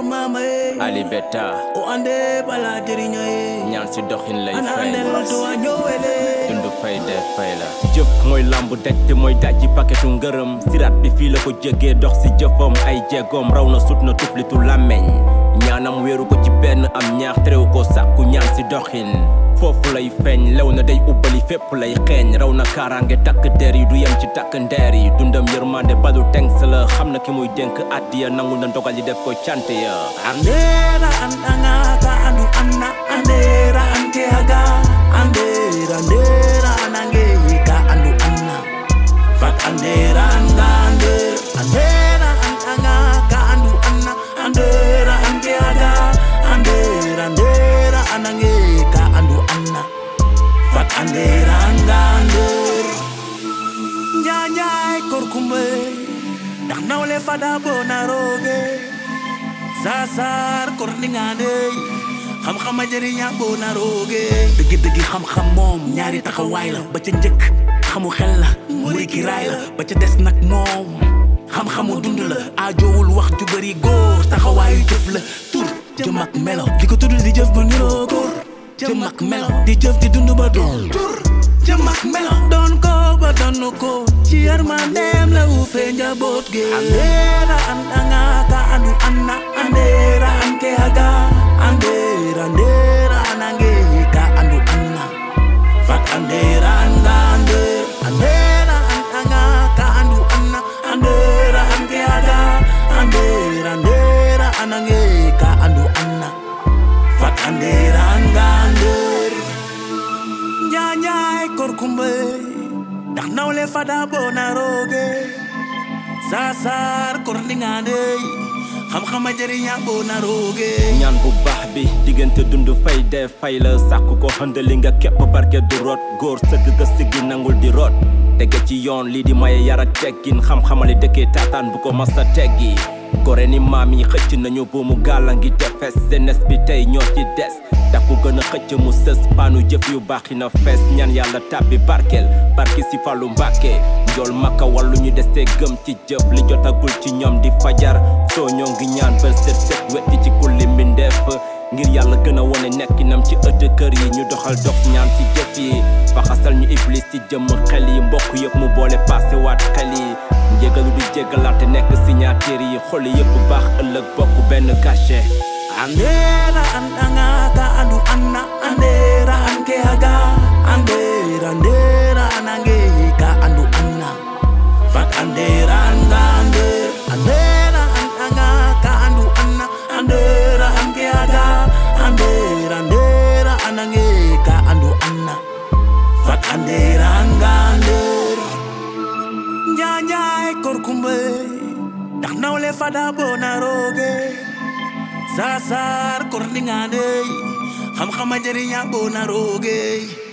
kor mama e Ali Beta o ande bala jëriño e ñaan si doxin lay ana fay andel to a ñowele dund fay dee fay la jëf mooy lamb daj te mooy daj ci paketu ngërëm siraat bi fii la ko jégee dox si jëfam ay jéegoom raw na sut na tuflitu làmmeñ ñaanam wéeru ko ci benn am ñaax terew ko sàkku ñaan si doxin foofu lay feeñ lew na day ubbali fépp lay xeeñ raw na kaaraange takk der yi du yem ci takk ndeer yi dundam yërmande balu tengs la xam na ki muy dénk addiya nangu na ndogal yi def ko cant ya andera andanga ka andu anna andera anke aga andera andera anange ka andu anna fat andera anga ander andera andanga ka andu anna andera anke aga andera andera anange ka andu anna fat andera anga ander nyanyaay korkumbe ndax nawle fada bona roge sasar korningane xam-xama jëriña bona roge dëgg-dëgg xam-xam moom ñaari taxawaay la ba ca njëkk xamu xel la muri ki raay la ba ca des nag moom xam-xamu dund la aajowul wax ju bëri góor taxawaayu jëf la tur jëm ak melo di ko tudd di jëf ba niroo góor jëm ak melo di jëf di dund ba doon tur jëm ak melo doon ko ba doon ko ci yërmandeem la wu fee njaboot gi andeera andanga ka andu anna andeera anke aga andeera andeera anange ka andu anna fat andeera anda ander andeera andanga ka andu anna andeera anke aga andeera andeera anange ka andu anna fat andeera anga ander nyanyaay korkumbe ndax nawle fada bona roge sasar korningane xam-xama jëriña bona roge ñaan bu baax bi diggante dund fay dee fay la sàkku ko xëndali nga képp barke du rot góor sëgg ga siggi nangul di rot tege ci yoon lii di maye yar ak teggin xam-xamali dëkkee taataan bu ko masa teggi gore ni maam yi xëcc nañu buumu gàlla ngi defes jeunesse bi tey ñoo ci des takku gën a xëcc mu sës paanu jëf yu baax yi na fees ñaan yàlla tàbbi barkeel barki si fàllu mbàkke njool makka wàllu ñu desee gëm ci jëf li jotagul ci ñoom di fajar soo ñoo ngi ñaan bër set set wetti ci kulli mbindeef ngir yàlla gën a wone nekkinam ci ëtt kër yi ñu doxal dox ñaan ci jëf yi faxasal ñu iblis ci jëmm xel yi mbokk yëpp mu boole passé waat xel yi njégalu di jéggalaate nekk signature yi xol yëpp baax ëllëg bokk benn cachet andera andanga ka andu anna andera anke aga andera andera anange ka andu anna fat andera anda ander andera andanga ka andu anna andera anke aga andera andera anange ka andu anna fat andera anga ander nyanyaay korkumbe ndax nawle fada bona roge sasar korningane xam-xama jëriña bona roge